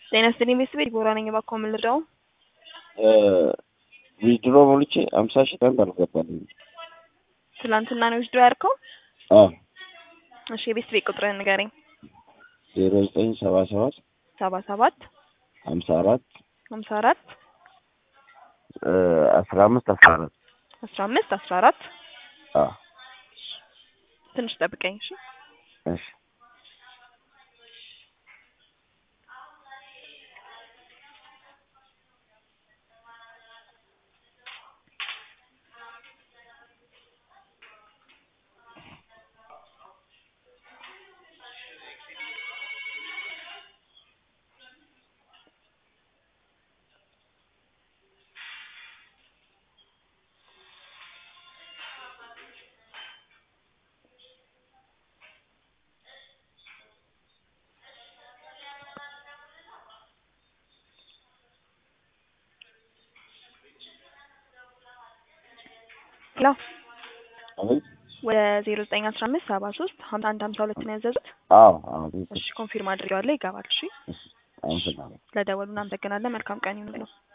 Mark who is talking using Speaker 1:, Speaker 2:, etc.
Speaker 1: ጤና ይስጥልኝ ቤተሰቤ ዲቦራ ነኝ። እባክዎ ምን ልርዳው?
Speaker 2: ዊዝድሮ ሞልቼ አምሳ ሺህ ታንክ አልገባልኝ።
Speaker 1: ትናንትና ነው ዊዝድሮ ያድርገው?
Speaker 2: አዎ
Speaker 1: እሺ የቤተሰቤ ቁጥርህን ንገረኝ።
Speaker 2: ዜሮ ዘጠኝ ሰባ ሰባት
Speaker 1: ሰባ ሰባት
Speaker 2: ሀምሳ አራት
Speaker 1: ሀምሳ አራት
Speaker 2: አስራ አምስት አስራ አራት
Speaker 1: አስራ አምስት አስራ አራት
Speaker 2: አዎ
Speaker 1: ትንሽ ጠብቀኝ እሺ።
Speaker 2: እሺ
Speaker 1: ሄሎ
Speaker 2: አቤት
Speaker 1: ወደ ዜሮ ዘጠኝ አስራ አምስት ሰባ ሶስት ሀምሳ አንድ ሀምሳ ሁለት ነው ያዘዙት።
Speaker 2: አዎ አዎ ቤት
Speaker 1: እሺ ኮንፊርም አድርጌዋለሁ። ይገባል። እሺ
Speaker 2: አመሰግናለሁ።
Speaker 1: ስለደወሉ እናመሰግናለን። መልካም ቀን ይሁንልዎ።